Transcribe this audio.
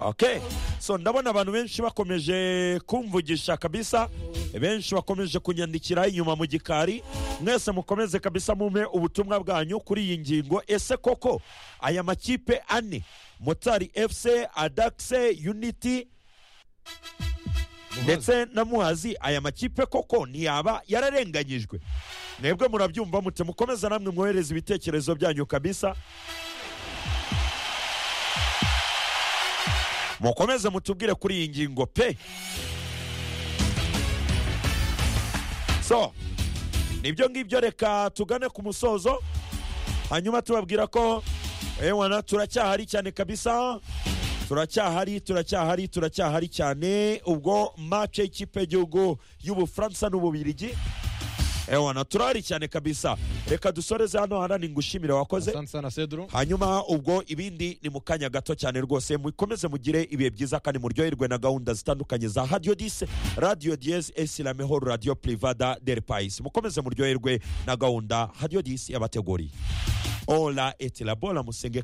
okay so ndabona abantu benshi bakomeje kumvugisha kabisa benshi bakomeje kunyandikira inyuma mu gikari mwese mukomeze kabisa mumpe ubutumwa bwanyu kuri iyi ngingo ese koko aya makipe ane motari efuse adakise yuniti ndetse na muhazi aya makipe koko ntiyaba yararenganyijwe mwebwe murabyumva mute mukomeza namwe mwohereza ibitekerezo byanyu kabisa mukomeze mutubwire kuri iyi ngingo pe so nibyo ngibyo reka tugane ku musozo hanyuma tubabwira ko ewana turacyahari cyane kabisa turacyahari turacyahari turacyahari cyane ubwo mace y'ikipe y'igihugu y'ubufaransa n'ububirigi ewana turahari cyane kabisa reka dusoreze hano hanani ngushimire wakoze Asante sana Cedro. hanyuma ubwo ibindi ni mu kanya gato cyane rwose mukomeze mugire ibihe byiza kandi muryoherwe na gahunda zitandukanye za radiyo dise radiyo diyeze esilamehoro radiyo purivada deri payisi mukomeze muryoherwe na gahunda radiyo dise yabateguriye ola etilabola musenge